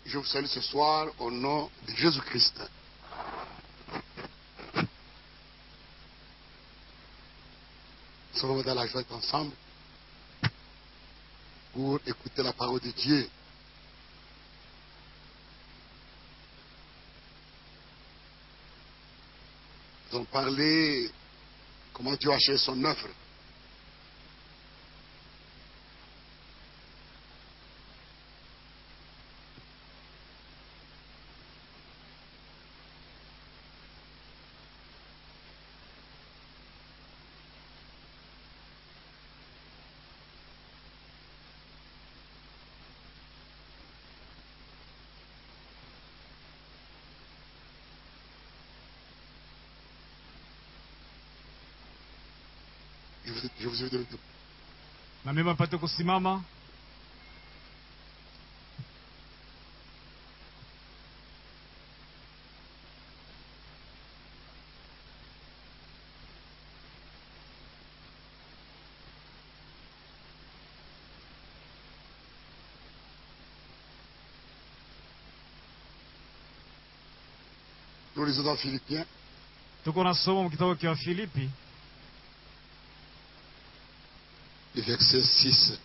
Je vous salue ce soir au nom de Jésus-Christ. Nous sommes dans la joie d'être ensemble pour écouter la parole de Dieu. Nous allons parler comment Dieu a achevé son œuvre. Je vous, je vous ai donné de- na mimi apate kusimama. Nous lisons dans Philippiens, Tuko nasoma mu kitabu cha Filipi le verset 6,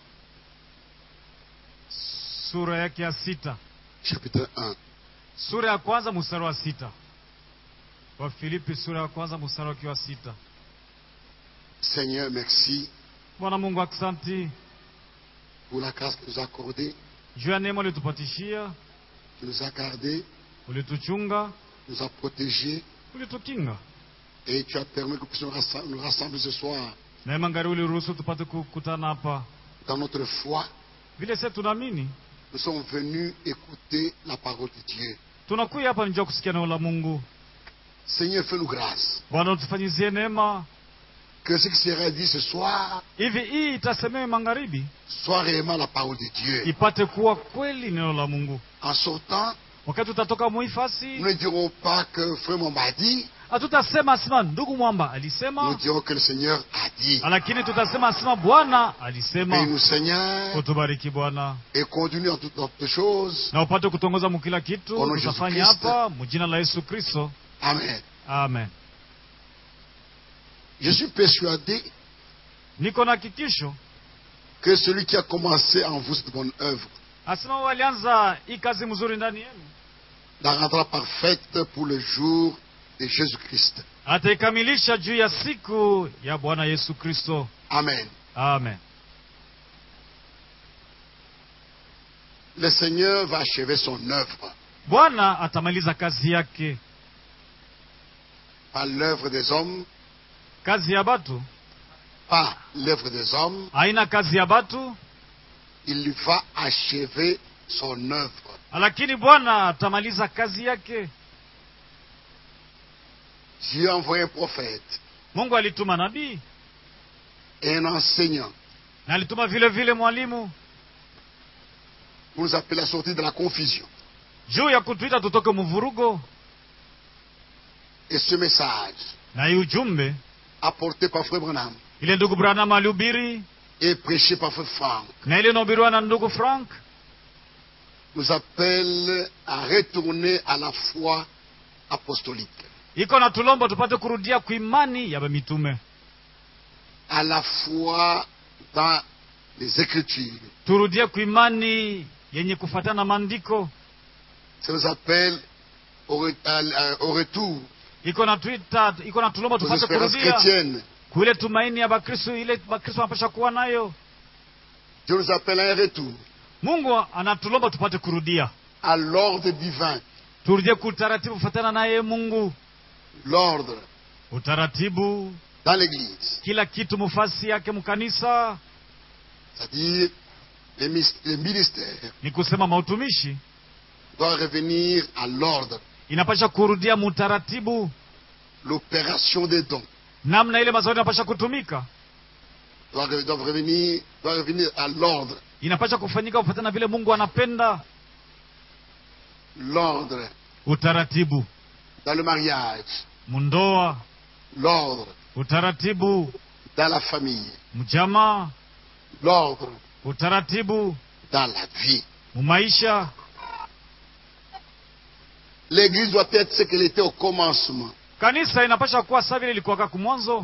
sura yake ya sita chapitre 1. sura ya kwanza mstari wa sita wa Filipi sura ya kwanza mstari wake wa sita Seigneur, merci Bwana Mungu, aksanti pour la grâce que nous as accordée. juu ya neema ulitupatishia, Tu nous as gardés, ulituchunga, tu nous as protégés ulitukinga. et tu as permis que nous puissions rassem- nous rassembler ce soir Neema ngari uliruhusu tupate kukutana hapa. dans notre foi. Vile sisi tunaamini, Nous sommes venus écouter la parole de Dieu. tunakuja hapa njoo kusikia neno la Mungu. Seigneur, fais-nous grâce. Bwana, utufanyizie neema Que ce qui sera dit ce soir hivi, hii itasemewe magharibi soit réellement la parole de Dieu. ipate kuwa kweli neno la Mungu. En sortant, Wakati tutatoka nous muhifasi, ne dirons pas que Frère m'a dit, hatutasema asema ndugu mwamba nous alisema, dirons que le Seigneur a dit. lakini tutasema asema Bwana Et alisema. nous, Seigneur, Utubariki Bwana et conduis en toutes notre choses. na upate kutongoza mu kila kitu Kwa Yesu tutafanya Kristo. hapa mujina la Yesu Kristo, Amen. amen. Je suis persuadé Niko na hakikisho que celui qui a commencé en vous cette bonne œuvre asema walianza hii kazi mzuri ndani yenu, la rendra parfaite pour le jour de Jésus-Christ. ataikamilisha juu ya siku ya Bwana Yesu Kristo, Amen. amen. Le Seigneur va achever son œuvre, Bwana atamaliza kazi yake, pas l'œuvre des hommes, kazi ya batu pas l'œuvre des hommes, haina kazi ya batu, il va achever son œuvre. lakini Bwana atamaliza kazi yake. Dieu a envoyé un prophète Mungu alituma nabii et un enseignant na alituma vile vile mwalimu pour nous appeler à sortir de la confusion. juu ya kutuita tutoke mvurugo, Et ce message, na hii ujumbe apporté par Frère Branham ile ndugu Branham alihubiri et prêché par Frère Franck, na ile inahubiriwa na ndugu Frank nous appelle à retourner à la foi apostolique, iko na tulombo tupate kurudia kuimani ya mitume, à la foi dans les Écritures. turudie kuimani yenye kufuatana na maandiko. Ça nous appelle au, re- à- à- au retour Iko na tuita, iko na tulombo aux tupate espérances kurudia chrétiennes. kuile tumaini ya Bakristo, ile Bakristo wanapasha kuwa nayo. Dieu nous appelle à un retour Mungu anatulomba tupate kurudia, à l'ordre divin. turudie kutaratibu kufuatana naye Mungu, L'ordre utaratibu dans l'Église, kila kitu mufasi yake mkanisa, c'est-à-dire les, mis- les ministères, ni kusema mautumishi doivent revenir à l'ordre, inapasha kurudia mutaratibu, l'opération des dons namna ile mazao inapasha kutumika, doit, re- doivent revenir, doit revenir à l'ordre, inapasha kufanyika kufuatana na vile Mungu anapenda. l'ordre Utaratibu dans le mariage, mundoa, l'ordre utaratibu dans la famille, l'ordre utaratibu dans la vie. mumaisha L'église doit être ce qu'elle était au commencement. kanisa inapasha kuwa saa vile ilikuwaka kumwanzo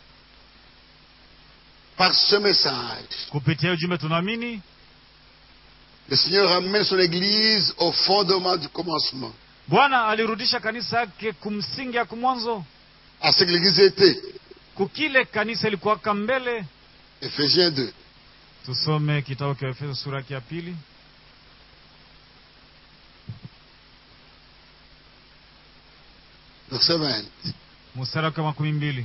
Par ce message, kupitia ujumbe tunaamini le Seigneur ramène son église au fondement du commencement, bwana alirudisha kanisa yake kumsingi ya kumwanzo à ce que l'église était. kukile kanisa ilikuwaka mbele Éphésiens 2. tusome kitabu cha efeso sura yake ya pili Verset 20. mstari wake wa makumi mbili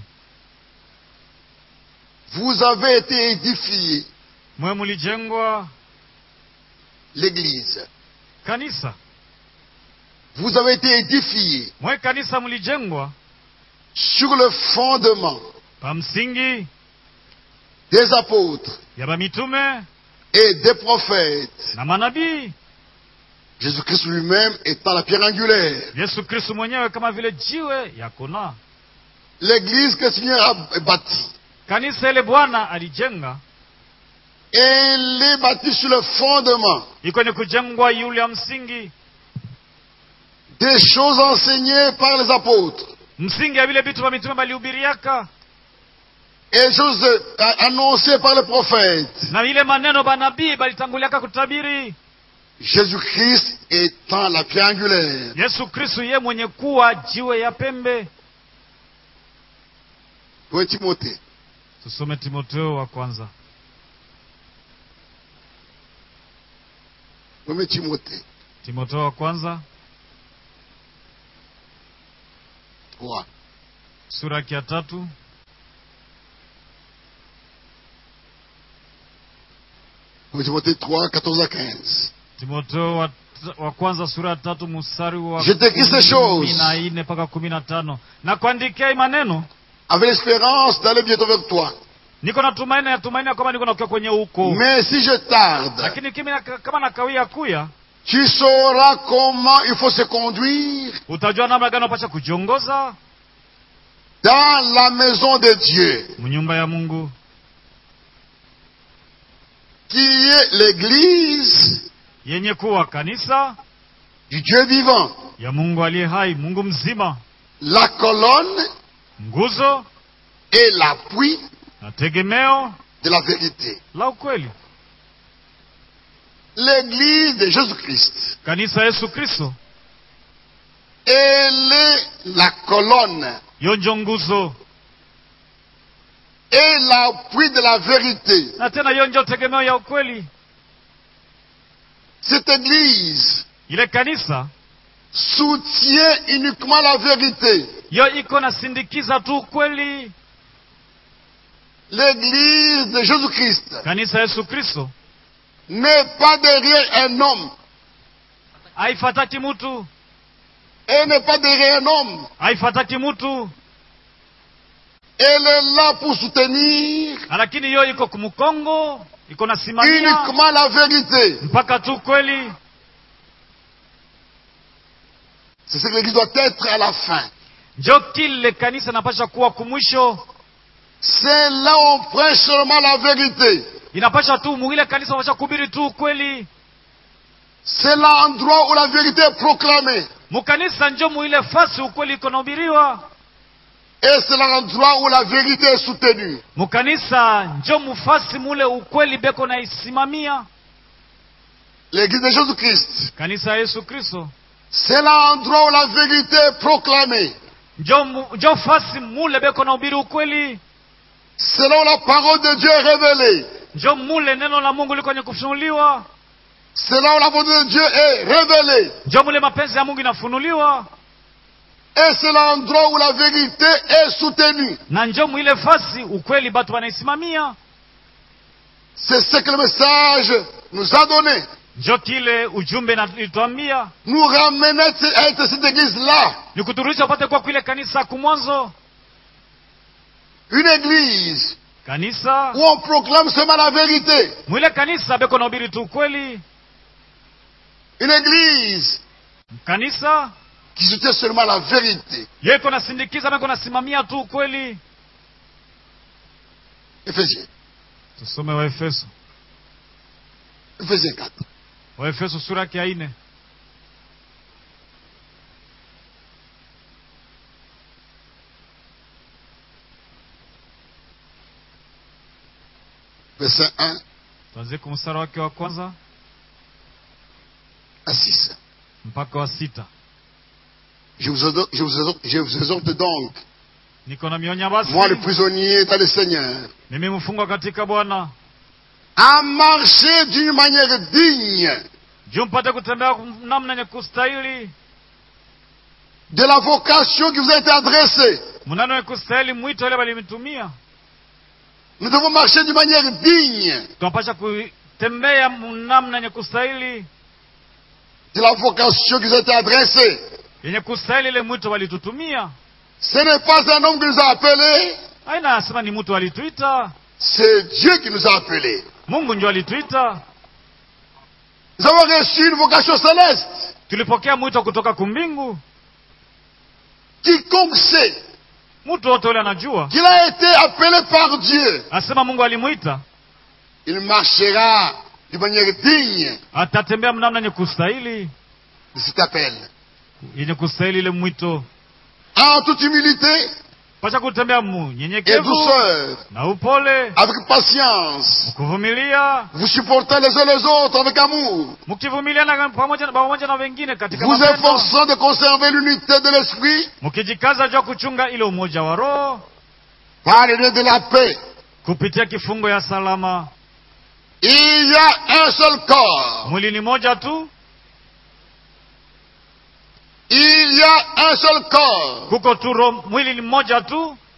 Vous avez été édifiés, mwe mulijengwa l'église. kanisa Vous avez été édifiés mwe kanisa mulijengwa sur le fondement pa msingi des apôtres ya bamitume et des prophètes. na manabii Jésus-Christ lui-même étant la pierre angulaire. yesu kristu mwenyewe kama vile jiwe ya kona L'église que le Seigneur a bâtie, kanisa ile bwana alijenga elle est bâtie sur le fondement iko ni kujengwa yule ya msingi des choses enseignées par les apôtres msingi ya vile vitu vya mitume balihubiriaka et les choses euh, annoncées par les prophètes. na ile maneno banabii balitanguliaka kutabiri Jésus-Christ étant la pierre angulaire. yesu kristu ye mwenye kuwa jiwe ya pembe Pour Timothée, tusome timoteo wa kwanza 1 Timothée timoteo wa kwanza 3. sura yake ya tatu 1 Timothée 3, 14 à 15. timoteo wa, wa kwanza sura ya tatu mstari wa Je t'écris ces choses. kumi na nne mpaka kumi na tano na kuandikia hii maneno Avec l'espérance d'aller bientôt vers toi. niko na tumaini ya tumaini ya kwamba niko nakuya kwenye huko Mais si je tarde, lakini kimi na- kama nakawia kuya tu sauras comment il faut se conduire utajua namna gani unapasha kujiongoza dans la maison de Dieu, mnyumba ya mungu qui est l'église yenye kuwa kanisa du Dieu vivant, ya mungu aliye hai mungu mzima la colonne nguzo et l'appui na tegemeo de la vérité. la ukweli L'église de Jésus-Christ, kanisa yesu kristo elle est la colonne yo njo nguzo et l'appui de la vérité. na tena yo njo tegemeo ya ukweli Cette église ile kanisa soutient uniquement la vérité. yo iko nasindikiza tu ukweli L'église de Jésus-Christ kanisa yesu kristo n'est pas derrière un homme. haifataki mutu Elle n'est pas derrière un homme. haifataki mutu Elle est là pour soutenir lakini yo iko kumkongo iko nasimamia uniquement la vérité. mpaka tu kweli C'est ce que l'église doit être à la fin. njo kile kanisa napasha kuwa kumwisho C'est là où on prêche seulement la vérité. inapasha tu muile kanisa napasha kuhubiri tu ukweli C'est l'endroit où la vérité est proclamée. mukanisa njo muile fasi ukweli iko nahubiriwa Et c'est l'endroit où la vérité est soutenue. mukanisa njo mufasi mule ukweli beko naisimamia L'église de Jésus-Christ, kanisa ya yesu kristo c'est l'endroit où la vérité est proclamée. njo, mu- njo fasi mule beko nahubiri ukweli C'est là où la parole de Dieu est révélée. njo mule neno la mungu liko kwenye kufunuliwa C'est là où la volonté de Dieu est révélée. njo mule mapenzi ya mungu inafunuliwa Et c'est l'endroit où la vérité est soutenue. na njo mwile fasi ukweli batu wanaisimamia C'est ce que le message nous a donné. njo kile ujumbe na- ilituambia Nous ramener à être cette église-là. ni kuturudisha upate kuwa kwile kanisa kumwanzo Une église kanisa où on proclame seulement la vérité. mwile kanisa beko nahubiri tu ukweli Une église kanisa qui soutient seulement la vérité. yeko nasindikiza beko nasimamia tu ukweli Éphésiens. tusome waefeso Éphésiens 4. waefeso sura yake ya ine verset 1 tuanzie kwa mstari wake wa kwanza à 6. mpaka wa sita Je vous, exhorte, je vous exhorte- je vous exhorte donc, niko na mionya basi moi le prisonnier dans le Seigneur, mimi mfungwa katika bwana à marcher d'une manière digne juu mpate kutembea namna yenye kustahili de la vocation qui vous a été adressée. mnano wenye kustahili mwito ile walimitumia Nous devons marcher d'une manière digne tunapasha kutembea namna yenye kustahili de la vocation qui vous a été adressée. yenye kustahili ile mwito walitutumia Ce n'est pas un homme qui nous a appelés, aina asema ni mtu alituita c'est Dieu qui nous a appelés. mungu ndio alituita Nous avons reçu une vocation céleste. tulipokea mwito kutoka kumbingu Quiconque sait mtu wote ule anajua qu'il a été appelé par Dieu, asema mungu alimwita il marchera d'une manière digne atatembea namna yenye kustahili de cet appel. yenye kustahili ile mwito En toute humilité pasha kutembea et munyenyekevu douceur, na upole avec patience, kuvumilia vous supportez les uns les autres avec amour, mkivumiliana pamoja, pamoja na wengine katika vous mapendo efforçant de conserver l'unité de l'esprit mkijikaza juu ya kuchunga ile umoja wa roho par le lien de la paix. kupitia kifungo ya salama Il y a un seul corps. mwili ni moja tu Il y a un seul corps. kuko tu roho mwili ni mmoja tu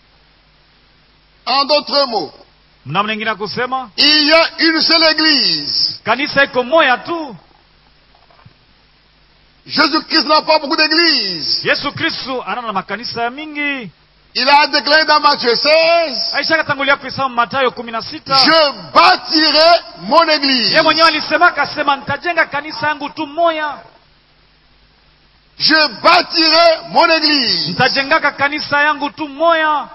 En d'autres mots, mnamna ingine ya kusema il y a une seule église. kanisa iko moya tu Jésus-Christ n'a pas beaucoup d'églises. yesu kristu ana na makanisa ya mingi Il a déclaré dans Matthieu 16, aisha katangulia kuisoma matayo kumi na sita je bâtirai mon église. ye mwenyewe alisema akasema nitajenga kanisa yangu tu moya Je bâtirai mon église. nitajengaka kanisa yangu tu moya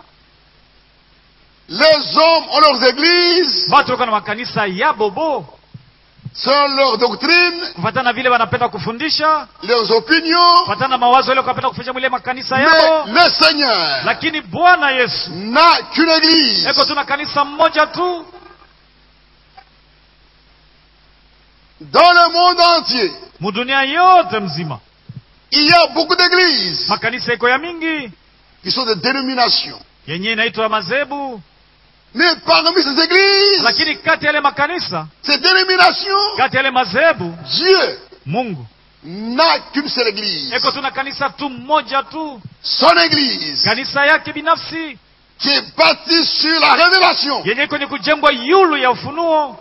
Les hommes ont leurs églises, batu wako na makanisa ya bobo selon leur doctrine, kufatana na vile wanapenda kufundisha leurs opinions. kufatana na mawazo ile wanapenda kufundisha mwile makanisa Mais yao le Seigneur lakini bwana yesu n'a qu'une église. eko tuna kanisa mmoja tu Dans le monde entier, mudunia yote mzima il y a beaucoup d'églises makanisa iko ya mingi qui sont des dénominations. yenye inaitwa mazebu Mais parmi ces églises, lakini kati ya yale makanisa ces dénominations, kati ya yale mazebu Dieu mungu n'a qu'une seule église. eko tuna kanisa tu mmoja tu Son église, kanisa yake binafsi qui est bâtie sur la révélation, yenye iko ni kujengwa yulu ya ufunuo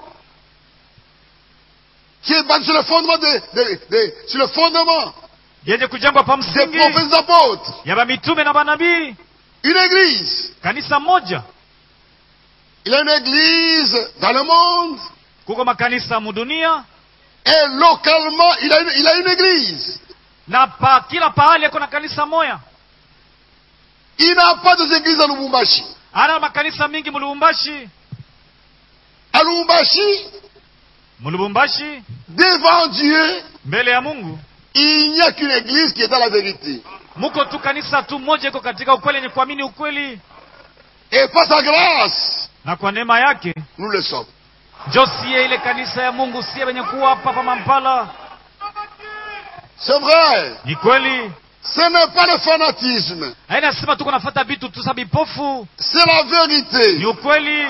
qui est bâtie sur le fondement de, de- de- sur le fondement yenye kujengwa pa des msingi prophètes et apôtres. ya bamitume na banabii Une église. kanisa moja Il y a une église dans le monde kuko makanisa mudunia et localement, il a une, il a une église. na pa kila pahali ako na kanisa moya Il n'a pas des églises à Lubumbashi. ana makanisa mingi mulubumbashi À Lubumbashi, mulubumbashi devant Dieu, mbele ya mungu il n'y a qu'une église qui est dans la vérité. muko tu kanisa tu moja iko katika ukweli yenye kuamini ukweli Et par sa grâce, na kwa neema yake nous le sommes. njo siye ile kanisa ya mungu siye wenye kuwa hapa pa mampala C'est vrai. ni kweli Ce n'est pas le fanatisme. haina sema tuko nafata vitu tu sa bipofu C'est la ni vérité. ukweli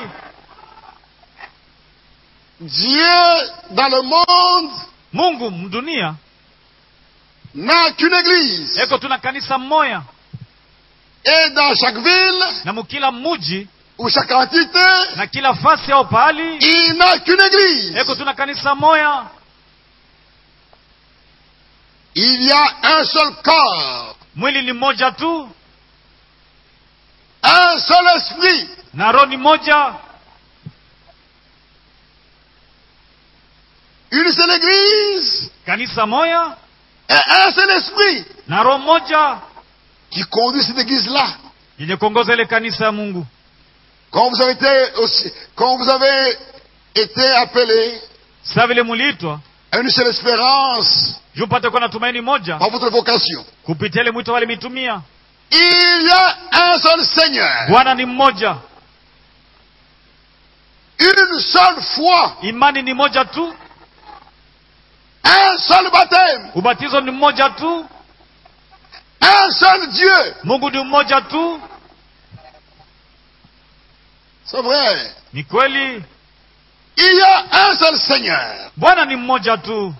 Dieu, dans le monde, mungu mdunia n'a qu'une église. eko tuna kanisa mmoya Et dans chaque ville na mukila muji ou chaque entité, na kila fasi au pahali il n'a qu'une église. eko tuna kanisa moya Il y a un seul corps, mwili ni moja tu un seul esprit, na roho ni moja une seule église kanisa moya et un seul esprit na roho moja qui conduit cette église-là. yenye kuongoza ile kanisa ya mungu Quand vous avez été aussi, quand vous avez été appelé sa vile muliitwa à une seule espérance juu mpate kuwa na tumaini moja par votre vocation, kupitia ile mwito walimitumia il y a un seul Seigneur, bwana ni mmoja Une seule foi, imani ni moja tu un seul baptême, ubatizo ni mmoja tu un seul Dieu. mungu ni mmoja tu C'est vrai. ni kweli Il y a un seul Seigneur. bwana ni mmoja tu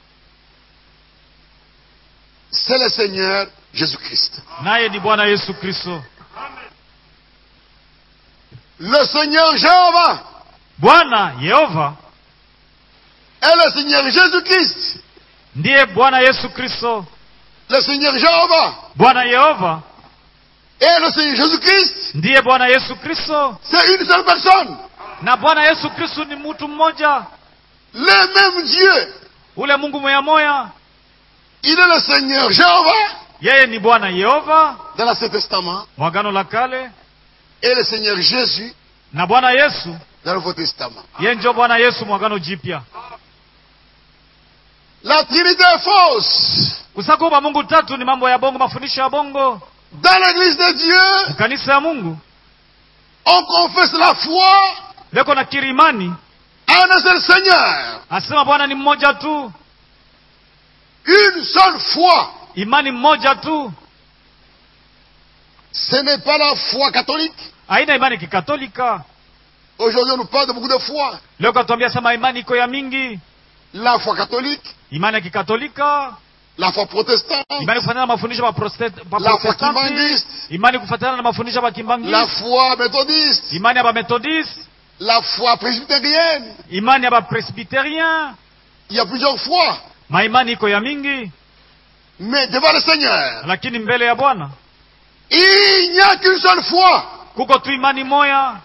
C'est le Seigneur Jésus-Christ. naye ni bwana yesu kristo Le Seigneur Jéhovah bwana yehova est le Seigneur Jésus-Christ. ndiye bwana yesu kristo Le Seigneur Jéhovah bwana yehova et le Seigneur Jésus-Christ, ndiye bwana yesu kristo c'est une seule personne. na bwana yesu kristo ni mtu mmoja Le même Dieu. ule mungu moya moya Il est le Seigneur Jéhovah yeye ni bwana yehova dans l'Ancien Testament mwagano la kale et le Seigneur Jésus na bwana yesu dans le Nouveau Testament. yeye njo bwana yesu mwagano jipya La Trinité est fausse. kusakuba mungu tatu ni mambo ya bongo mafundisho ya bongo Dans l'Église de Dieu, kanisa ya mungu on confesse la foi leko na kiri imani en un seul Seigneur. asema bwana ni mmoja tu Une seule foi. imani mmoja tu Ce n'est pas la foi catholique. haina imani kikatolika Aujourd'hui, on nous parle de beaucoup de foi. leo katuambia sema imani iko ya mingi La foi catholique, imani ya kikatolika la foi protestante, imani kufatana na mafundisho ya Proste- pa La foi protestanti kimbangiste. imani kufatana na mafundisho ya la bakimbangisi foi méthodiste, imani ya bamethodiste la foi presbytérienne. imani ya bapresbyterien Il y a plusieurs fois. maimani iko ya mingi Mais devant le Seigneur, lakini mbele ya bwana il n'y a qu'une seule foi. kuko tu imani moya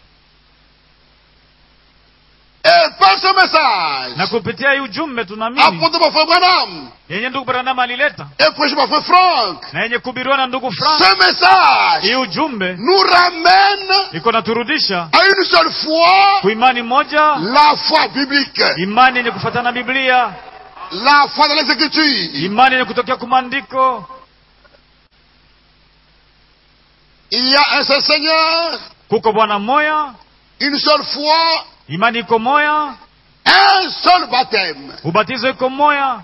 Et par ce message, na kupitia hii ujumbe tunaamini apporté par Frère Branham yenye ndugu Branham alileta et prêché par Frère Franck, na yenye kuhubiriwa na ndugu Frank ce message hii ujumbe nous ramène iko naturudisha à une seule foi, kuimani moja la foi biblique, imani yenye kufatana na biblia la foi dans les Écritures. imani yenye kutokea kumandiko Il y a un seul Seigneur, kuko bwana moya une seule foi, imani iko moya un seul baptême. ubatizo iko moya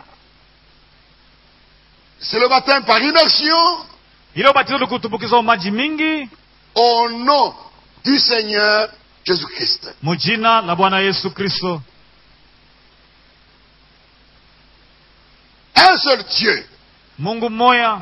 C'est le baptême par immersion ile ubatizo ni kutumbukizwa maji mingi au nom du Seigneur Jésus-Christ. mujina la bwana yesu kristo Un seul Dieu, mungu mmoya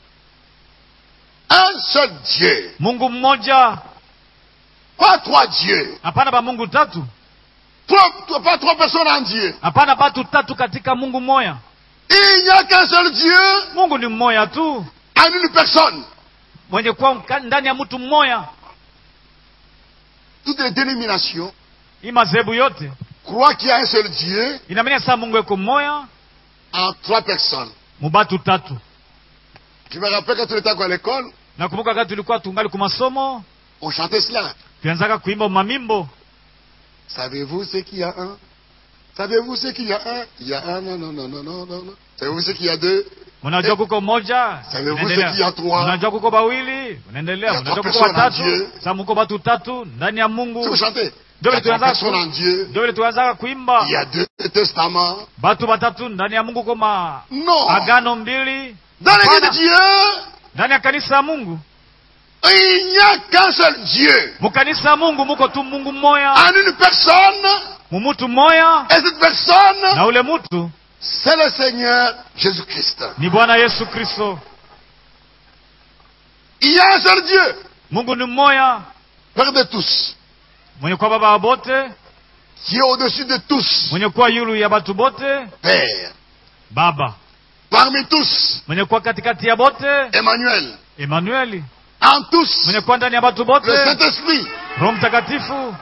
un seul Dieu, mungu mmoja pas trois dieux, hapana ba mungu tatu Trois- pas trois personnes en Dieu. hapana batu tatu katika mungu mmoya Il n'y a qu'un seul Dieu mungu ni mmoya tu en une personne. mwenye kuwa mka- ndani ya mtu mmoya Toutes les dénominations hii madhehebu yote croient qu'il y a un seul Dieu inamenya saa mungu eko mmoya en trois personnes. mubatu tatu Je me rappelle quand on était encore à l'école, nakumbuka wakati tulikuwa tungali kumasomo on chantait cela. tuanzaka kuimba mamimbo Savez-vous ce qu'il y a un Savez-vous ce qu'il y a un Il y a un, non, non, non, non, non, non. non. Savez-vous ce qu'il y a deux mnajua kuko moja Savez-vous unaendelea. ce qu'il y a trois? mnajua kuko bawili unaendelea Il y a mnajua trois kuko personnes en watatu Dieu. sa muko batu tatu ndani ya Si mungu vous chantez, il Ndio y a vile trois tuanza personnes ku- en Dieu. ndio vile tuanzaka kuimba Il y a deux testaments. batu batatu ndani ya mungu koma Non. agano mbili Dans l'église de Hapana. Dieu, ndani ya kanisa ya mungu il n'y a qu'un seul Dieu. mukanisa ya mungu muko tu mungu mmoya En une personne, mumutu mmoya et cette personne, na ule mutu c'est le Seigneur Jésus-Christ. ni bwana yesu kristo Il y a un seul Dieu, mungu ni mmoya Père de tous, mwenye kuwa baba wa bote qui est au-dessus de tous, mwenye kuwa yulu ya batu bote Père. baba Parmi tous, mwenye kuwa katikati ya bote Emmanuel. emanueli En tous, mwenye kuwa ndani ya batu bote le Saint-Esprit. roho mtakatifu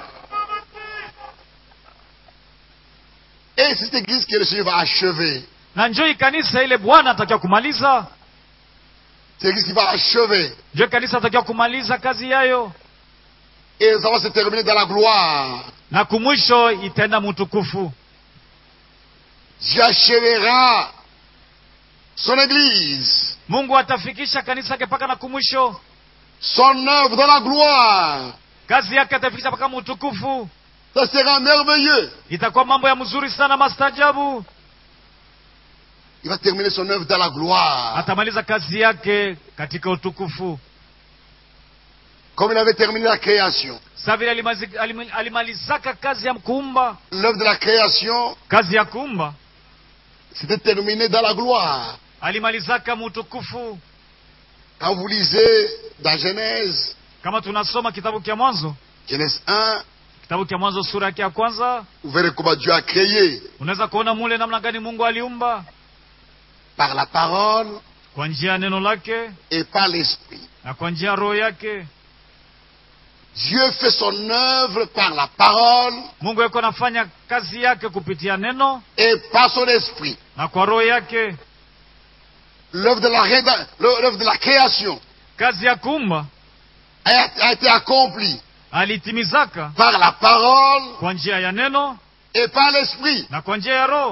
Et c'est cette église que le Seigneur va achever. na njoi kanisa ile bwana atakiwa kumaliza C'est l'église qui va achever. njoi kanisa atakiwa kumaliza kazi yayo Et ça va se terminer dans la gloire. na kumwisho itaenda mutukufu Dieu achèvera son église, mungu atafikisha kanisa yake mpaka na kumwisho son œuvre dans la gloire. kazi yake atafikisha mpaka mutukufu Ça sera merveilleux. itakuwa mambo ya mzuri sana mastajabu Il va terminer son œuvre dans la gloire. atamaliza kazi yake katika utukufu Comme il avait terminé la création. sa vile alimazi- alim- alimalizaka kazi ya kuumba L'œuvre de la création kazi ya kuumba s'était terminée dans la gloire. alimalizaka mutukufu Quand vous lisez dans Genèse, kama tunasoma kitabu kya mwanzo Genèse 1, kitabu kya mwanzo sura yake ya kwanza vous verrez comment Dieu a créé unaweza kuona mule namna gani mungu aliumba par la parole kwa njia ya neno lake et par l'esprit. na kwa njia ya roho yake Dieu fait son œuvre par la parole mungu yuko anafanya kazi yake kupitia neno et par son esprit. na kwa roho yake L'œuvre de la, réda- l'œuvre de la création kazi ya kuumba a, a été accomplie alitimizaka par la parole kwa njia ya neno et par l'esprit. na kwa njia ya roho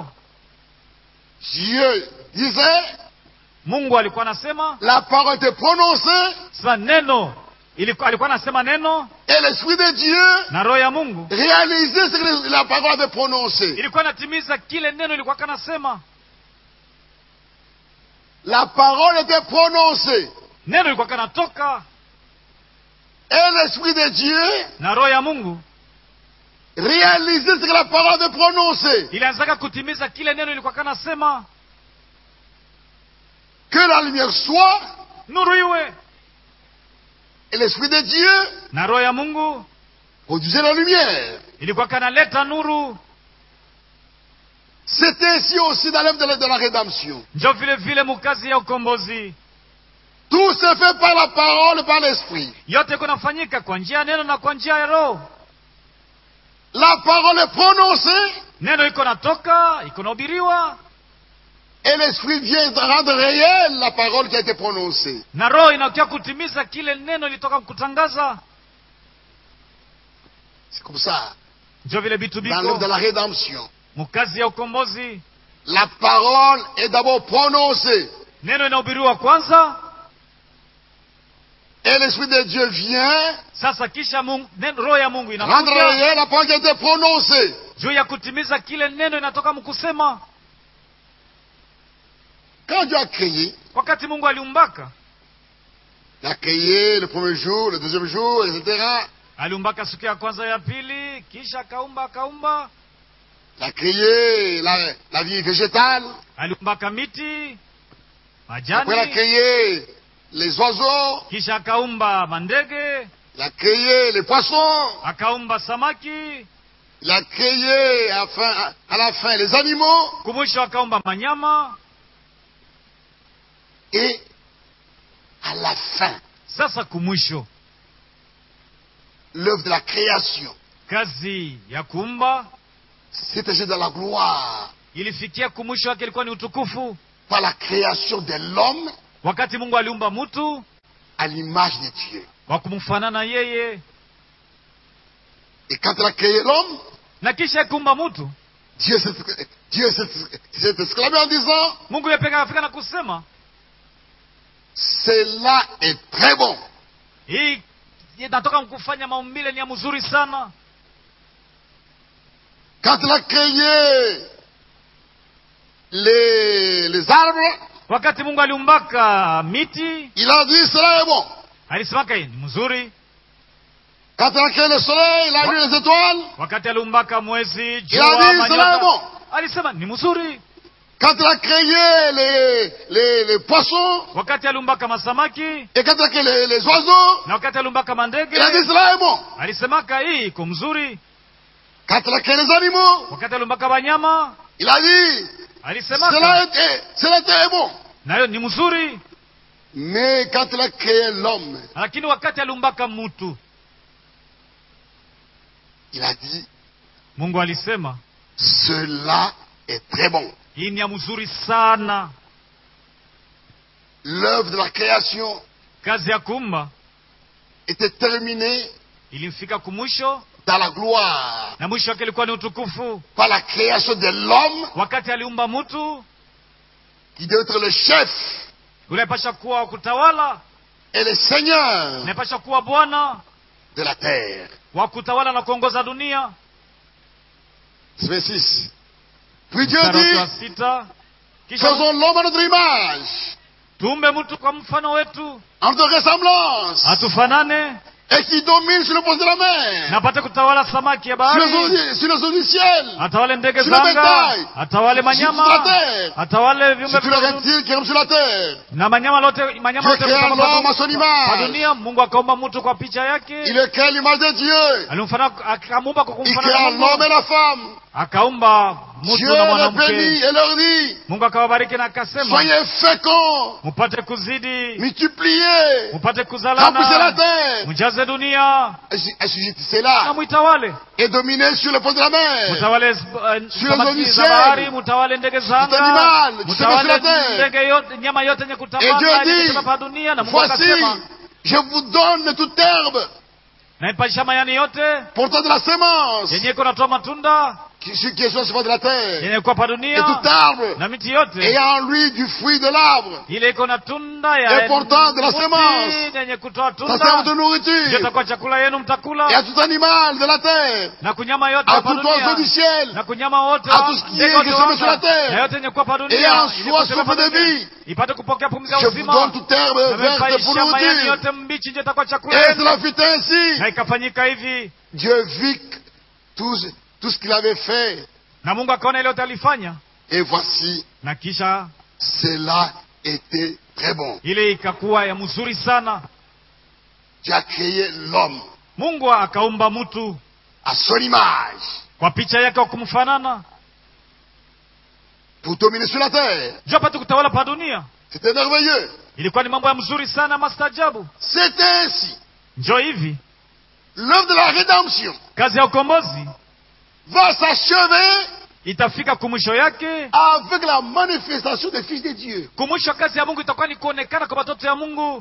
Dieu disait, mungu alikuwa anasema la parole était prononcée sasa neno ilikuwa, alikuwa anasema neno et l'esprit de Dieu na roho ya mungu réalisait ce que la parole avait prononcé. ilikuwa inatimiza kile neno ilikuwa kanasema La parole était prononcée neno ilikuwa kanatoka et l'esprit de Dieu na roho ya mungu réalisait ce que la parole avait prononcé. ilianzaka kutimiza kile neno ilikuwa kanasema Que la lumière soit nuru iwe et l'esprit de Dieu na roho ya mungu produisait la lumière. ilikuwa kanaleta nuru C'est ainsi aussi dans l'œuvre de, la- de la rédemption. njo vile vile mukazi ya ukombozi Tout se fait par la parole et par l'esprit. yote iko nafanyika kwa njia ya neno na kwa njia ya roho La parole est prononcée neno iko natoka iko nahubiriwa et l'esprit vient rendre réelle la parole qui a été prononcée. na roho inakia kutimiza kile neno ilitoka kutangaza C'est comme ça. njo vile vitu Dans l'œuvre de biko la rédemption, mukazi ya ukombozi la parole est d'abord prononcée neno inahubiriwa kwanza et l'esprit de Dieu vient sasa kisha mungu, neno, roho ya mungu rendre inakuja réelle la parole qui a été prononcée. juu ya kutimiza kile neno inatoka mkusema Quand Dieu a créé, wakati mungu aliumbaka il a créé le premier jour, le deuxième jour, etc. aliumbaka siku ya kwanza ya pili kisha akaumba akaumba Il a créé la, la vie végétale. aliumbaka miti Après, il a majani créé les oiseaux. kisha akaumba mandege Il a créé les poissons. akaumba samaki Il a créé à, fin- à- à la fin les animaux. kumwisho akaumba manyama Et à la fin, sasa kumwisho l'œuvre de la création kazi ya kuumba s'étageait dans la gloire ilifikia kumwisho wake ilikuwa ni utukufu par la création de l'homme wakati mungu aliumba mtu à l'image de Dieu. wa kumfanana yeye Et quand il a créé l'homme, na kisha akiumba mtu Dieu s'est Dieu s'est- s'est exclamé en disant, mungu yepeka afika na kusema cela est très bon. hii inatoka kufanya maumbile ni ya mzuri sana Quand il a créé les, les arbres, wakati mungu aliumbaka miti il a dit cela est bon. alisemaka hii ni mzuri Quand il a créé le soleil, il a mis les étoiles, wakati aliumbaka mwezi il a jua dit cela est manyota bon. alisema ni mzuri Quand il a créé les, les, les poissons, wakati aliumbaka masamaki et quand il a créé les, les oiseaux, na wakati aliumbaka mandege il a dit cela est bon. alisemaka hii iko mzuri Quand il a créé les animaux, wakati aliumbaka wanyama il a dit alisemaka cela était, cela était bon. nayo ni mzuri Mais quand il a créé l'homme, lakini wakati aliumbaka mtu il a dit mungu alisema cela est très bon. hii ni ya mzuri sana L'œuvre de la création kazi ya kuumba était terminée ilimfika kumwisho dans la gloire na mwisho wake ilikuwa ni utukufu par la création de l'homme wakati aliumba mtu qui doit être le chef unapasha kuwa wa kutawala et le seigneur unapasha kuwa bwana de la terre. wa kutawala na kuongoza dunia Verset 6. Puis Dieu mstari wake wa dit, sita kisha faisons l'homme à notre image, tuumbe mtu kwa mfano wetu en notre ressemblance, atufanane et qui domine sur le poste de la mer, na apate kutawala samaki ya sur les, bahari eaux- sur les eaux du ciel, atawale ndege Sur za le anga bétail. atawale sur la manyama terre, atawale viumbe sur tous les vya reptiles qui rampent sur la terre. na manyama lote manyama Dieu lote créa kutoka l'homme kwa à son du- image. kwa dunia mungu akaumba mtu kwa picha Il yake est créé à l'image de Dieu. alimfana akamuumba kwa Il kumfanana créa na l'homme et Mungu la femme. akaumba mtu Dieu na les mwanamke bénit et leur dit, mungu akawabariki na akasema soyez féconds, mupate kuzidi multipliez, mupate remplissez la kuzalana terre, mjaze dunia assujettissez-la na mwitawale et dominez sur le poste de la mer. mutawale eh, Sur samaki les za ciel. bahari mutawale ndege za Tout anga animal qui se passe sur la mutawale terre. ndege yote nyama yote yenye Et Dieu kutambaa dit, yenye kutoka pa dunia na mungu Voici, akasema je vous donne toute herbe, naipalisha mayani yote portant de la sémence, yenye iko natoa matunda qui, qui est sur le surface de la terre, yenye kuwa pa et dunia tout arbre na miti yote ayant en lui du fruit de l'arbre, ile iko na tunda ya Et portant de la mti semence. yenye kutoa ça sert de tunda nourriture, ndio itakuwa chakula yenu et à mtakula tout animal de la terre, na kunyama yote à hapa tout oiseau du dunia ciel, na kunyama wote à wa- tout ce qui ndege est wote qui wa semé sur la anga, terre. na yote yenye kuwa pa Et dunia en ili soi, ipate souffle pa de dunia, vie. ipate kupokea pumzi ya je vous uzima donne toute herbe verte pour namepaisha mayani nourriture. yote mbichi ndio itakuwa chakula Et yenu cela fut ainsi. na ikafanyika hivi Dieu vit tout, tout ce qu'il avait fait. na mungu akaona ile yote alifanya Et voici, na kisha cela était très bon. ile ikakuwa ya mzuri sana Dieu a créé l'homme mungu akaumba mtu à son image kwa picha yake wa kumfanana pour dominer sur la terre. juu apate kutawala pa dunia C'était merveilleux. ilikuwa ni mambo ya mzuri sana mastajabu C'est ainsi. njo hivi L'œuvre de la rédemption kazi ya ukombozi va s'achever itafika kumwisho yake avec la manifestation des fils de Dieu. kumwisho kazi ya mungu itakuwa ni kuonekana kwa watoto ya mungu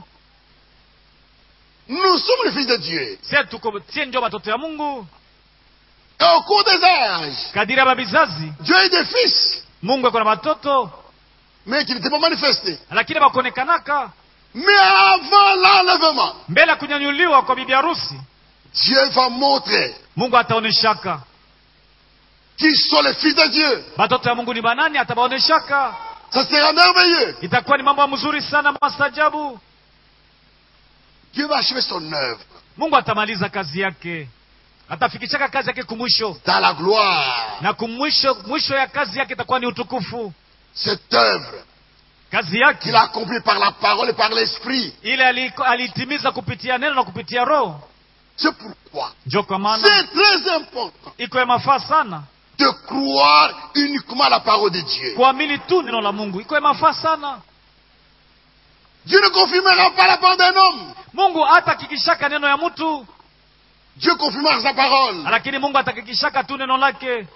Nous sommes les fils de Dieu. sie tuko sie ndio watoto ya mungu Et au cours des âges, kadiri ya mabizazi Dieu a eu des fils, mungu ako na watoto mais qui n'étaient pas manifestés. lakini bakuonekanaka Mais avant l'enlèvement, mbele ya kunyanyuliwa kwa bibi harusi Dieu va montrer mungu ataoneshaka qui sont les fils de Dieu. batoto ya mungu ni banani atabaoneshaka Ça sera merveilleux. itakuwa ni mambo ya mzuri sana mastajabu Dieu va achever son œuvre mungu atamaliza kazi yake atafikishaka kazi yake kumwisho dans la gloire. na kumwisho mwisho ya kazi yake itakuwa ni utukufu Cette œuvre kazi yake qu'il a accomplie par la parole et par l'esprit. ile aliko- aliitimiza kupitia neno na kupitia roho C'est pourquoi njo kwa maana c'est très important iko ya mafaa sana de croire uniquement à la parole de Dieu. kuamini tu neno la mungu iko ya mafaa sana Dieu ne confirmera pas la parole d'un homme. mungu hatakikishaka neno ya mtu Dieu confirmera sa parole. lakini mungu atakikishaka tu neno lake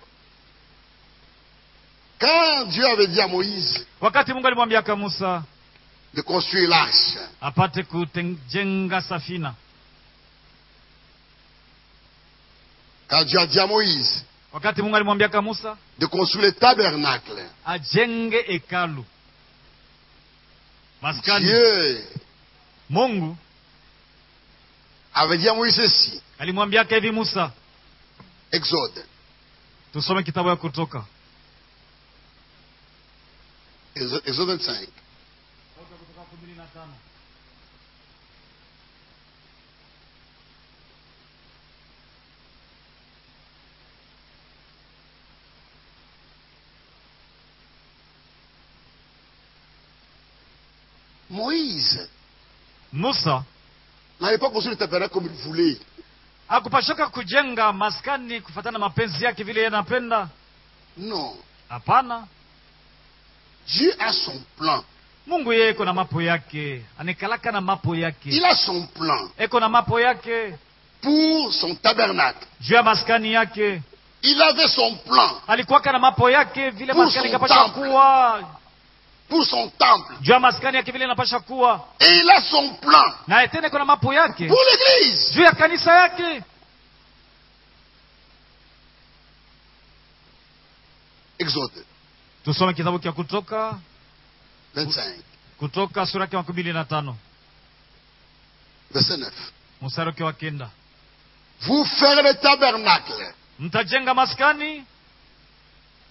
Quand Dieu avait dit à Moïse wakati mungu alimwambiaka musa de construire l'arche, apate kujenga safina quand Dieu a dit à Moïse wakati mungu alimwambiaka musa de construire le tabernacle, ajenge hekalu maskani Dieu mungu avait dit à Moïse ceci, alimwambiaka hivi musa Exode, tusome kitabu ya kutoka Exode Exode 25. Moïse musa n'avait pas construit le tabernacle comme il voulait. hakupashoka kujenga maskani kufatana na mapenzi yake vile yeye anapenda Non. hapana Dieu a son plan. mungu yeye iko na mapo yake anikalaka na mapo Il yake a son plan eko na mapo yake pour son tabernacle. juu ya maskani yake Il avait son plan alikuwaka na mapo yake vile Pour maskani son ikapasha temple. kuwa pour son temple. juu ya maskani yake vile inapasha kuwa Et il a son plan naye tena iko na mapo yake pour l'église. juu ya kanisa yake Exode tusome kitabu cha kutoka 25, kutoka sura yake makumi mbili na tano verset 9. mstari wake wa kenda Vous ferez le tabernacle mtajenga maskani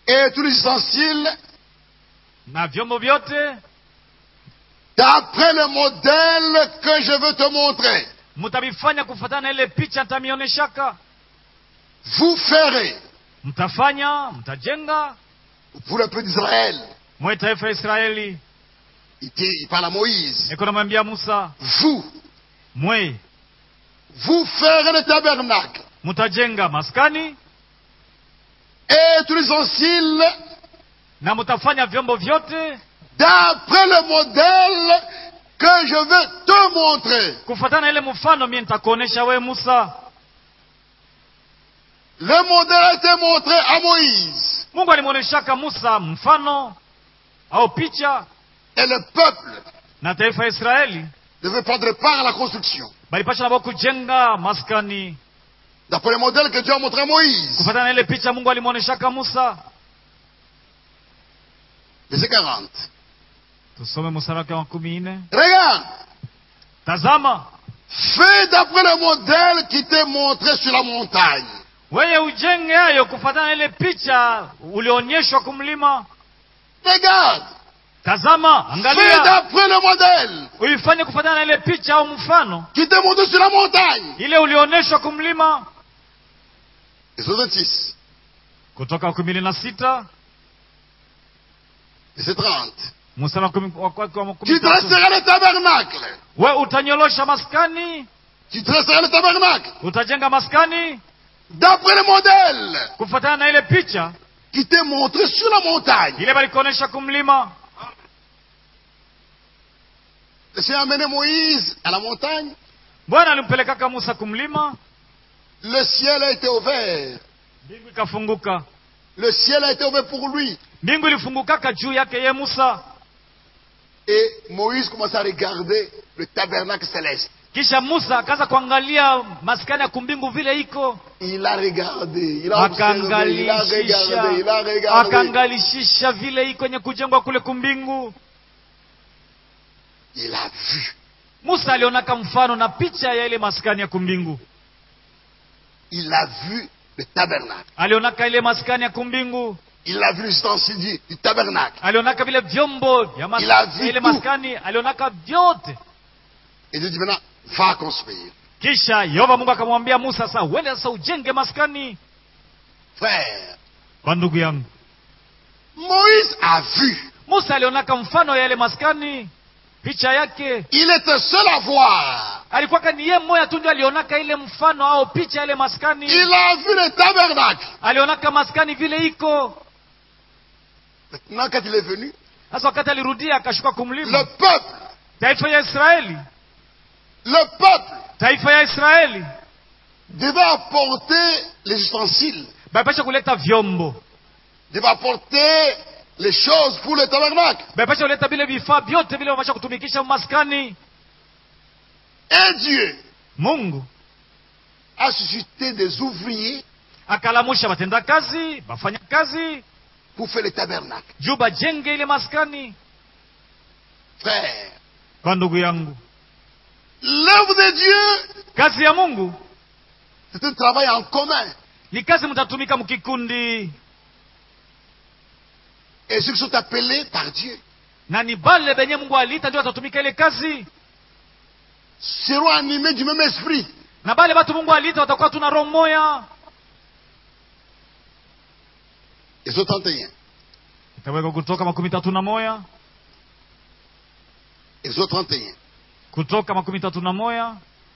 et tous les ustensiles na vyombo vyote d'après le modèle que je veux te montrer. mtavifanya kufuatana na ile picha nitamionyeshaka. Vous ferez Mtafanya, mtajenga pour le peuple d'Israël. mwe taifa ya Israeli. Il, dit- il parle à Moïse. Niko namwambia Musa, Vous, mwe vous ferez le tabernacle mtajenga maskani et tous les ustensiles na mtafanya vyombo vyote d'après le modèle que je veux te montrer. kufuatana na ile mfano mie nitakuonesha we Musa. Le modèle a été montré à Moïse. Mungu alimwoneshaka Musa mfano au picha, Et le peuple na taifa ya Israeli devait prendre part à la construction. balipasha nabo kujenga maskani D'après le modèle que Dieu a montré à Moïse. kufuatana na ile picha Mungu alimwoneshaka Musa. Verset 40. Tusome mstari wake wa kumi nne. Regarde. Tazama, Fais d'après le modèle qui t'est montré sur la montagne. wewe ujenge hayo kufuatana na ile picha ulionyeshwa kumlima. Regarde. Tazama, Fais angalia, d'après le modèle uifanye kufuatana na ile picha au mfano qui t'est montré sur la montagne. ile ulioneshwa kumlima. Verset 26. Kutoka kumi na sita Verset 30. mstari wa kumi- wa- wa- wa kumi Tu na tatu. dresseras le tabernacle. we utanyolosha maskani, Tu dresseras le tabernacle. utajenga maskani D'après le modèle kufuatana na ile picha qui t'est montré sur la montagne. ile balikuonesha kumlima. Le Seigneur a amené Moïse à la montagne. Bwana alimpelekaka Musa kumlima, Le ciel a été ouvert. mbingu ikafunguka. Le ciel a été ouvert pour lui. Mbingu ilifungukaka juu yake ye Musa, Et Moïse commence à regarder le tabernacle céleste. kisha Musa akaanza kuangalia maskani ya kumbingu vile iko, Il a regardé, il a observé, il a akaangalishisha regardé, il a regardé. akaangalishisha vile iko kwenye kujengwa kule kumbingu. Il a vu. Musa alionaka mfano na picha ya ile maskani ya kumbingu, Il a vu le tabernacle. alionaka ile maskani ya kumbingu, Il a vu les ustensiles du, du tabernacle. alionaka vile vyombo vya mas- Il a vu ya ile tout. maskani, alionaka vyote. Et Dieu dit maintenant, va construire. Kisha Yehova Mungu akamwambia Musa, sasa uende sasa ujenge maskani. Frère, Kwa ndugu yangu, Moïse a vu. Musa alionaka mfano ya ile maskani, picha yake Il était seul à voir. alikuwaka ni ye mmoja tu ndio alionaka ile mfano au picha ya ile maskani, Il a vu le tabernacle. alionaka maskani vile iko. Maintenant, quand il est venu, Sasa wakati alirudia akashuka le kumlima, peuple, taifa ya Israeli, le peuple taifa ya Israeli devait apporter les ustensiles, bapasha kuleta vyombo, devait apporter les choses pour le tabernacle. bapasha kuleta vile vifaa vyote vile wapasha kutumikisha maskani. Et Dieu Mungu a suscité des ouvriers akalamusha batenda kazi, bafanya kazi pour faire le tabernacle. juu bajenge ile maskani. Frère, Kwa ndugu yangu, l'œuvre de Dieu, kazi ya Mungu c'est un travail en commun. ni kazi mtatumika mkikundi, Et ceux qui sont appelés par Dieu na ni bale benye Mungu aliita ndio watatumika ile kazi, seront animés du même esprit. na bale batu Mungu aliita watakuwa tuna roho moya. Exode 31. Itaweka Kutoka makumi tatu na moya Exode 31. Kutoka makumi tatu na moya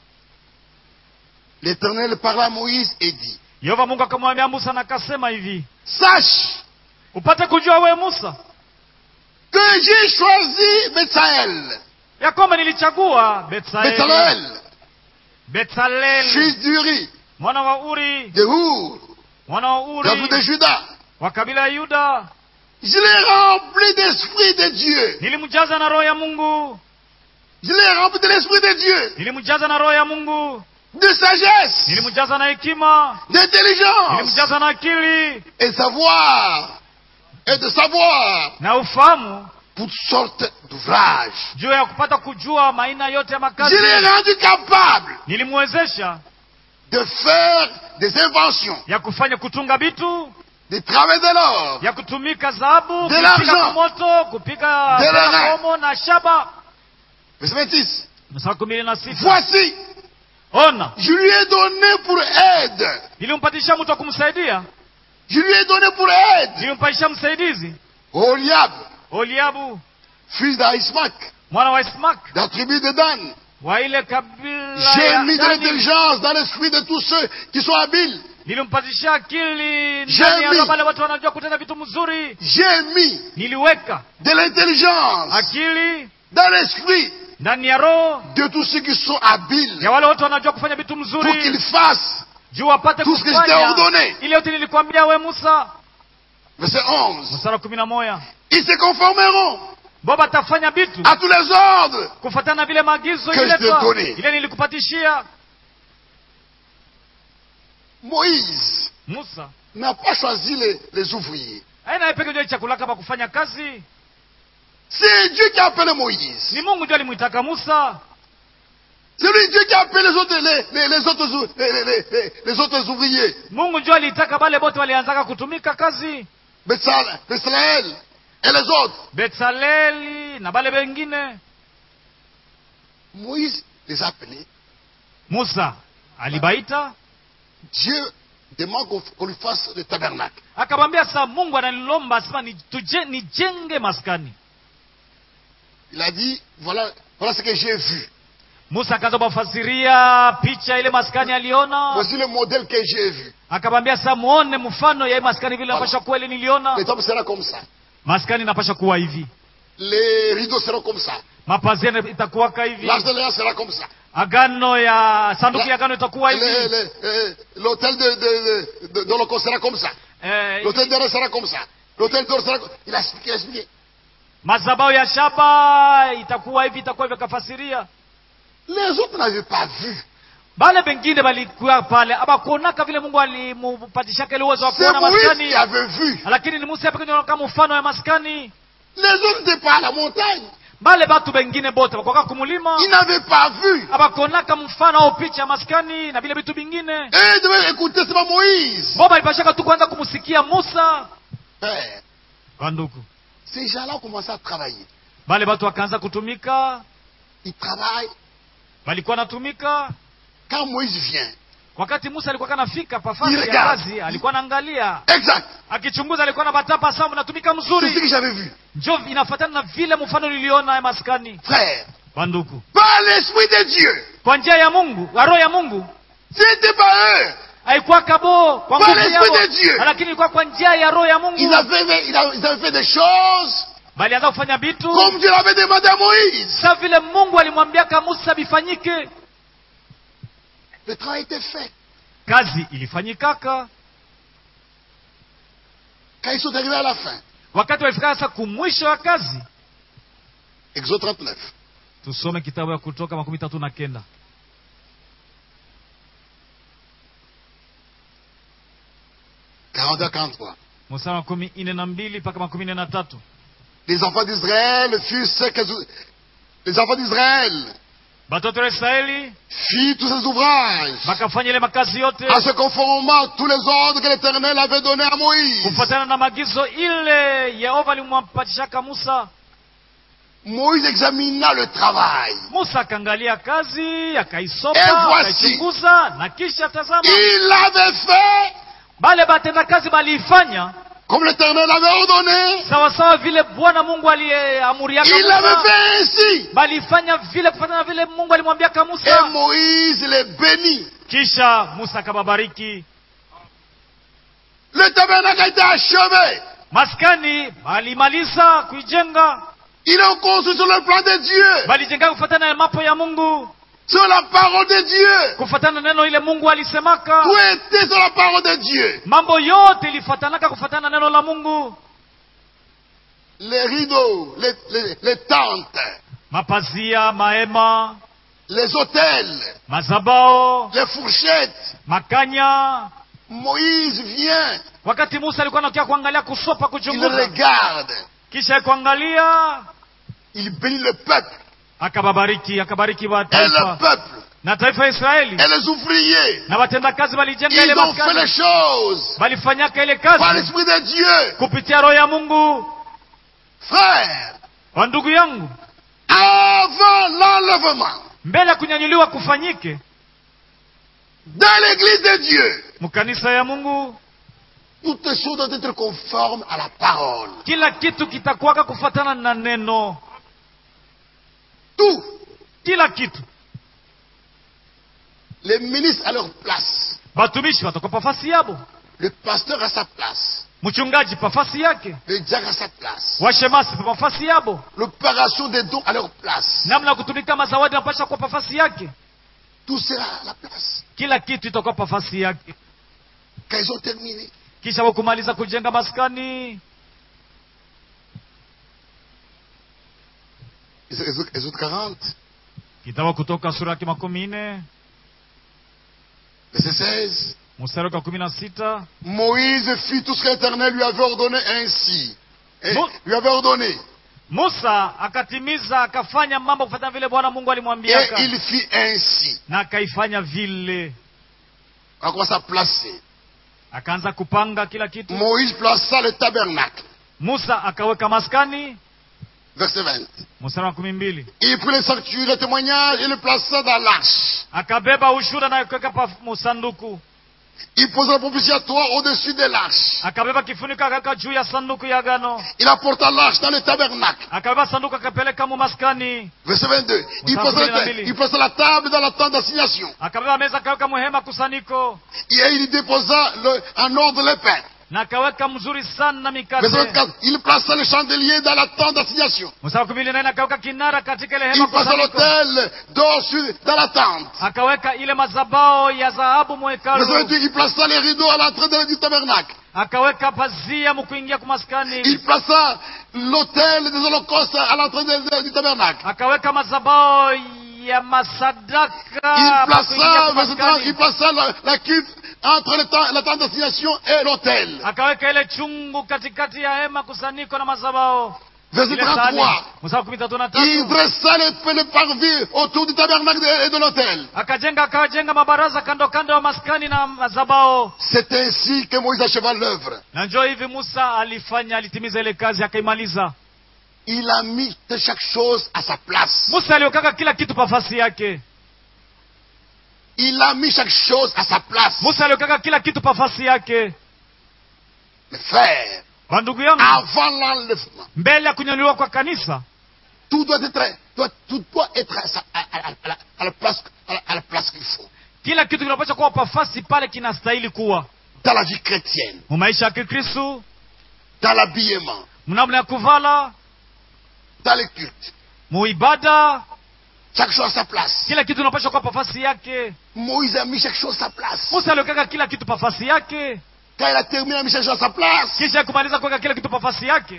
L'Éternel parla à Moïse et dit, Yehova Mungu akamwambia Musa na akasema hivi, Sache upate kujua we Musa que j'ai choisi Betsaël, ya kwamba nilichagua Betsaeli, Betsaël, Betsaleli fils d'Uri, mwana wa Uri, de Hur, mwana wa de la tribu de Uri Juda. wa kabila ya Yuda. Je l'ai rempli d'esprit de Dieu. Nilimjaza na roho ya Mungu, Je l'ai rempli de l'esprit de Dieu, nilimjaza na roho ya Mungu, de sagesse, nilimjaza na hekima, d'intelligence, nilimjaza na akili et savoir, et de savoir na ufahamu pour toutes sortes d'ouvrages. juu ya kupata kujua maina yote ya Je makazi. l'ai rendu capable Nilimwezesha de faire des inventions, ya kufanya kutunga vitu, de travail de l'or, ya kutumika dhahabu De kupiga l'argent. kwa moto kupiga De tena l'argent. komo na shaba verset 26. mstari kumi na sita Voici, ona je lui ai donné pour aide, nilimpatisha mtu wa kumsaidia je lui ai donné pour aide, nilimpatisha msaidizi Oliab, oliabu fils d'Aïsmac, mwana wa ismak de la tribu de Dan. wa ile kabila J'ai ya mis de Dani. l'intelligence dans l'esprit de tous ceux qui sont habiles. nilimpatisha akili J'ai ndani ya mis. roho wale watu wanajua kutenda vitu mzuri J'ai mis niliweka de l'intelligence akili dans l'esprit ndani ya roho de tous ceux qui sont habiles ya wale watu wanajua kufanya vitu pour mzuri qu'ils fassent. juu wapate Tout ce que je t'ai kufanya ordonné. ile yote nilikwambia we musa Verset 11. mstari wa kumi na moja Ils se conformeront bo batafanya vitu à tous les ordres kufatana na vile maagizo Que je t'ai iletwa donné. ile nilikupatishia Moïse musa n'a pas choisi les, les ouvriers. aina yeye peke ndio chakula kama kufanya kazi C'est Dieu qui a appelé Moïse. ni mungu ndio alimwitaka musa C'est lui Dieu qui a appelé les autres, les, les- les autres, ou- les, les- les- les autres ouvriers. mungu ndio aliitaka bale bote walianzaka kutumika kazi Betsal- Bezalel et les autres. betsaleli na bale bengine Moïse les a appelés. musa alibaita Dieu demande qu'on qu'on lui fasse le tabernacle. akamwambia saa mungu ananilomba asema ni- tuje- nijenge maskani Il a dit, voilà, voilà ce que j'ai vu. musa akaanza kumfasiria picha ile maskani aliona Voici le modèle que j'ai vu. akamwambia saa muone mfano ya hii maskani vile napasha kuwa ile niliona Les tables seront comme ça. maskani inapasha kuwa hivi Les rideaux seront comme ça. mapazia itakuwaka hivi L'arche de l'alliance sera comme ça. agano ya sanduku ya agano itakuwa Le- hivi le- euh, L'hôtel de, de, de, de l'Holocauste sera comme ça. eh, L'hôtel d'or sera comme ça. L'hôtel d'or sera comme Il a expliqué, il a expliqué. mazabao ya shaba itakuwa hivi itakuwa hivi akafasiria Les autres n'avaient pas vu. bale bengine balikuwa pale abakuonaka vile mungu alimpatishaka ile uwezo wa C'est kuona Moïse maskani qui avait vu. lakini ni musa pekee ndio kama mfano ya maskani Les autres n'étaient pas à la montagne. bale batu bengine bote bakwaka kumulima Ils n'avaient pas vu. abakuonaka mfano au picha ya maskani na vile vitu vingine Et ils devaient écouter seulement Moïse. bo balipashaka tu kwanza kumsikia musa Père, banduku ces gens-là ont commencé à travailler. bale batu wakaanza kutumika Ils travaillent. balikuwa natumika Quand Moïse vient, wakati musa alikuwa kanafika pafasi ya Regarde. kazi alikuwa naangalia exact. akichunguza alikuwa na batapa sawa mnatumika C'est ce mzuri que j'avais vu. njo inafatana na vile mfano niliona ya maskani Frère, banduku par l'Esprit de Dieu, kwa njia ya mungu wa roho ya mungu c'était pas eux. haikuwa kabo kwa Par nguvu l'Esprit yao de Dieu. lakini ilikuwa kwa njia ya roho ya Ils mungu avaient, ils avaient- ils avaient fait des choses balianza kufanya vitu comme Dieu l'avait demandé à Moïse. sa vile mungu alimwambiaka musa bifanyike Le travail était fait. kazi ilifanyikaka Quand ils sont arrivés à la fin, wakati walifika sasa kumwisho wa kazi Exode 39, tusome kitabu ya kutoka makumi tatu na kenda 42 à 43. mstari wa makumi ine na mbili mpaka makumi ine na tatu Les enfants d'Israël firent ce que les enfants d'Israël batoto wa israeli firent tous ces ouvrages bakafanya ile makazi yote en se conformant à tous les ordres que l'Éternel avait donnés à Moïse. kufuatana na maagizo ile yehova alimwapatishaka musa Moïse examina le travail. musa akaangalia kazi Et akaisopa voici. akaichunguza na kisha tazama Il l'avait fait bale batenda kazi baliifanya comme l'Éternel avait ordonné. sawasawa vile bwana mungu aliyeamuriaka Il l'avait musa fait ainsi. balifanya vile kufuatana na vile mungu alimwambiaka Et musa Moïse les bénit. kisha musa akababariki Le tabernacle a été achevé. maskani balimaliza kuijenga Il est construit sur le plan de Dieu, balijenga kufuatana na mapo ya mungu sur la parole de Dieu. kufuatana na neno ile mungu alisemaka Tout était sur la parole de Dieu. mambo yote ilifuatanaka kufuatana na neno la mungu Les rideaux, les, les- les tentes, mapazia mahema les hôtels, mazabao les fourchettes. makanya Moïse vient, wakati musa alikuwa anakia kuangalia kusopa il kuchunguza regarde, kisha kuangalia il bénit le peuple. akababariki akabariki Et le mataifa peuple na taifa ya israeli et les ouvriers, na watendakazi walijenga ile ils ont fait les maskani choses walifanyaka ile par kazi l'Esprit de Dieu. kupitia roho ya mungu Frère, wa ndugu yangu avant l'enlèvement mbele ya kunyanyuliwa kufanyike dans l'église de Dieu, mkanisa ya mungu toutes les choses doivent être conformes à la parole. kila kitu kitakuwaka kufatana na neno Tout. kila kitu Les ministres à leur place. batumishi watakuwa pafasi yabo Le pasteur à sa place. mchungaji pafasi yake Le diacre à sa place. washemasi pa pafasi yabo L'opération des dons à leur place. namna ya kutumika mazawadi napasha kuwa pafasi yake Tout sera à la place. kila kitu itakuwa pafasi yake Quand ils ont terminé, kisha wakumaliza kujenga maskani Exode Exode 40, kitabu kutoka sura yake makumi nne verset 16. mstari wa kumi na sita Moïse fit tout ce que l'Éternel lui avait ordonné ainsi. Et Mo- lui avait ordonné. musa akatimiza akafanya mambo kufuatana vile bwana mungu Et alimwambiaka il fit ainsi. na akaifanya vile On commence à placer. akaanza kupanga kila kitu Moïse plaça le tabernacle. musa akaweka maskani Verset 20. mstari wa kumi mbili Il prit le sanctuaire, le témoignage et le plaça dans l'arche. akabeba ushuda na kuweka pa musanduku Il posa le propitiatoire au-dessus de l'arche. akabeba kifuniko akaweka juu ya sanduku ya agano Il apporta l'arche dans le tabernacle. akabeba sanduku akapeleka mu maskani Verset 22. Il Mstari posa, kumi na le- mbili. il posa la table dans la tente d'assignation. akabeba meza akaweka muhema kusaniko Et il y déposa le- en ordre le pain. na akaweka mzuri sana Verset mikate 24. Il plaça le chandelier dans la tente d'assignation. mstari wa kumi na nne akaweka kinara katika ile Il hema plaça kusaniko l'autel d'or sur- dans la tente. akaweka ile mazabao ya dhahabu Verset mwekalu 28. Il plaça les rideaux à l'entrée de- du tabernacle. akaweka pazia mkuingia kumaskani Il plaça l'autel des holocaustes à l'entrée de- de- du tabernacle. akaweka mazabao ya masadaka Il mkuingia plaça, verset 30, kumaskani. il plaça la, la cuve entre le temps- la tente d'assignation et l'autel. akaweka ile chungu katikati ya hema kusanyiko na mazabao Verset ile sahani 33. mstari wa kumi tatu na Il tatu dressa le, le parvis autour du tabernacle et de l'autel. akajenga akajenga mabaraza kando kando ya maskani na mazabao C'est ainsi que Moïse acheva l'œuvre. na njoo hivi musa alifanya alitimiza ile kazi akaimaliza Il a mis de chaque chose à sa place. musa aliokaka kila kitu pafasi yake Il a mis chaque chose à sa place. musa aliokaka kila kitu pafasi yake Mes frères, kwa ndugu yangu avant l'enlèvement, mbele ya kunyanyuliwa kwa kanisa tout doit être, doit- tout doit être à, sa- à- à- à la- à la place, à la- à la place qu'il faut. kila kitu kinapaswa kuwa pafasi pale kinastahili kuwa Dans la vie chrétienne, mu maisha ya kikristu dans l'habillement, mnamna ya kuvala dans les cultes. muibada Chaque chose à sa place. kila kitu kinapaswa kuwa pafasi yake Moïse a mis chaque chose à sa place. musa aliokaka kila kitu pafasi yake Quand il a terminé, il a mis chaque chose à sa place. kisha ya kumaliza kuweka kila kitu pafasi yake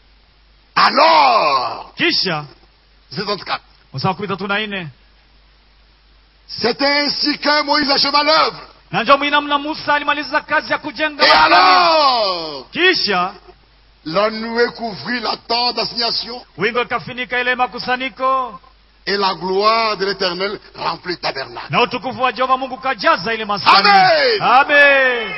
Alors, kisha c'est 34. msaa kumi tatu na nne C'est ainsi que Moïse acheva l'œuvre. na njo mwinamna musa alimaliza kazi ya kujenga Et maskani. alors, kisha la nuée couvrit la tente d'assignation wingo ikafinika ile makusanyiko et la gloire de l'éternel remplit le tabernacle. na utukufu wa jehova mungu kajaza ile maskani Amen. amen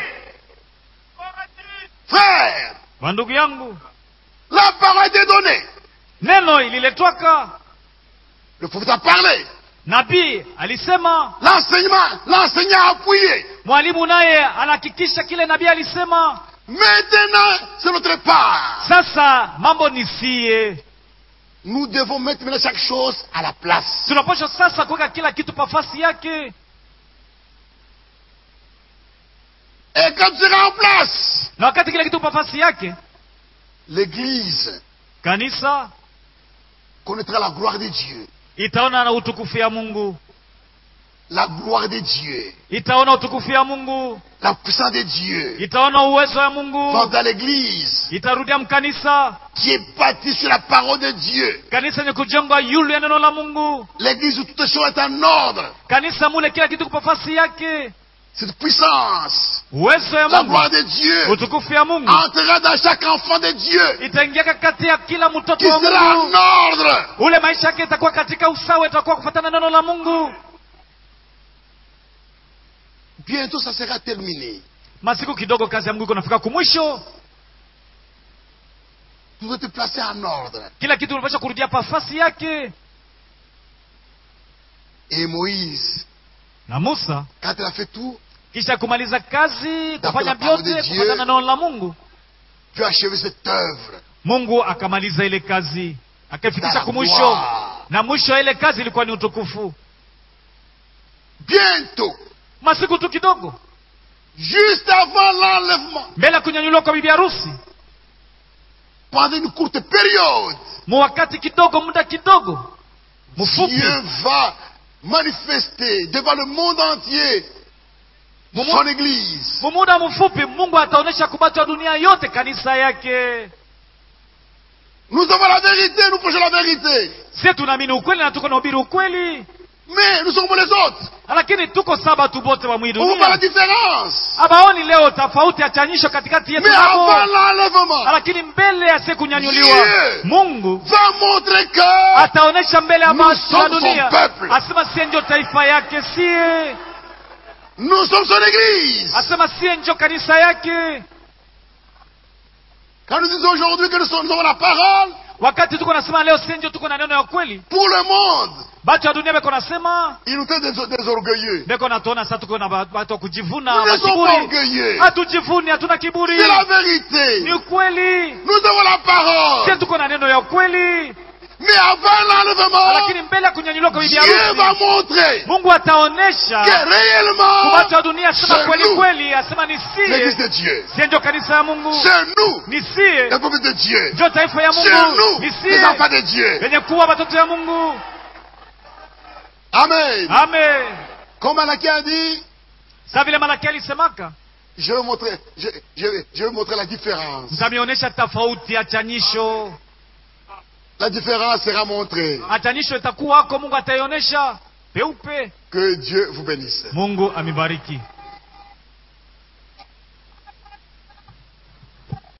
Frère, wa ndugu yangu la parole était donnée. neno ililetwaka Le prophète a parlé. nabii alisema L'enseignement, l'enseignant a appuyé. mwalimu naye anahakikisha kile nabii alisema Maintenant, c'est notre part. sasa mambo ni sie Nous devons mettre maintenant chaque chose à la place. tunapaswa sasa kuweka kila kitu pafasi yake Et quand tu seras en place, na wakati kila kitu pafasi yake l'Église kanisa connaîtra la gloire de Dieu. itaona na utukufu ya mungu La gloire de Dieu. itaona utukufu ya mungu La puissance de Dieu. itaona uwezo ya Va mungu dans l'Église itarudia mkanisa qui est bâtie sur la parole de Dieu. kanisa yenye kujengwa yulu ya neno la mungu L'Église où toutes choses est en ordre. kanisa mule kila kitu kupafasi yake Cette puissance, uwezo ya la mungu gloire de Dieu, utukufu ya mungu entrera dans chaque enfant de Dieu itaingiaka kati ya kila qui mtoto wa sera en mungu ordre. ule maisha yake itakuwa katika usawa itakuwa kufatana neno la mungu Bientôt, ça sera terminé. masiku kidogo kazi ya mungu iko nafika kumwisho Tout doit être placé en ordre. kila kitu unapasha kurudia pafasi yake Et Moïse, na musa quand il a fait tout, kisha kumaliza kazi kufanya la parole de vyote Dieu. kufatana na neno la mungu tu as achevé cette œuvre. mungu akamaliza ile kazi akaifikisha Dans la kumwisho gloire. na mwisho wa ile kazi ilikuwa ni utukufu Bientôt, masiku tu kidogo juste avant l'enlèvement, mbele ya kunyanyuliwa kwa bibi harusi pendant une courte période, mu wakati kidogo muda kidogo mfupi Dieu va manifester devant le monde entier Mu- son Église. mu muda mfupi mungu ataonyesha kubatu wa dunia yote kanisa yake Nous avons la vérité, nous prêchons la vérité. sie tunaamini ukweli na tuko nahubiri ukweli Mais nous sommes comme les autres. lakini tuko saba tu bote wa mwii On voit pas la dunia différence. abaoni leo tofauti ya chanyisho katikati yetu Mais nabo avant l'enlèvement, lakini mbele ya siku kunyanyuliwa Dieu mungu va montrer que ataonyesha mbele ya Nous watu wa sommes son dunia peuple. asema sie ndio taifa yake sie nous sommes son Église. asema sie ndio kanisa yake Quand nous disons aujourd'hui que nous, sommes, nous avons la parole wakati tuko nasema leo sie ndio tuko na neno ya kweli pour le monde, batu ya dunia beko nasema ils nous traitent des, des orgueilleux. beko natuona sa tuko na ba- batu wa kujivuna Nous ne sommes pas makiburi orgueilleux. hatujivuni hatuna kiburi C'est la ni vérité. ukweli Nous avons la sie parole. tuko na neno ya ukweli Mais avant l'enlèvement, lakini mbele ya kunyanyuliwa kwa bibi Dieu va harusi montrer mungu ataonyesha que kwa réellement, watu wa dunia asema c'est kweli nous, kweli asema ni l'Église sie de Dieu. sie ndio kanisa ya mungu C'est nous, ni sie le peuple de Dieu. ndio taifa ya C'est mungu nous, ni les sie enfants de Dieu. wenye kuwa watoto ya mungu Amen. amen Comme Malachie a dit, sa vile malaki alisemaka je vais montrer, je, je, je vais montrer la différence. mtamionyesha tofauti ya chanyisho La différence sera montrée. achanyisho itakuwako mungu ataionyesha peupe Que Dieu vous bénisse. mungu amibariki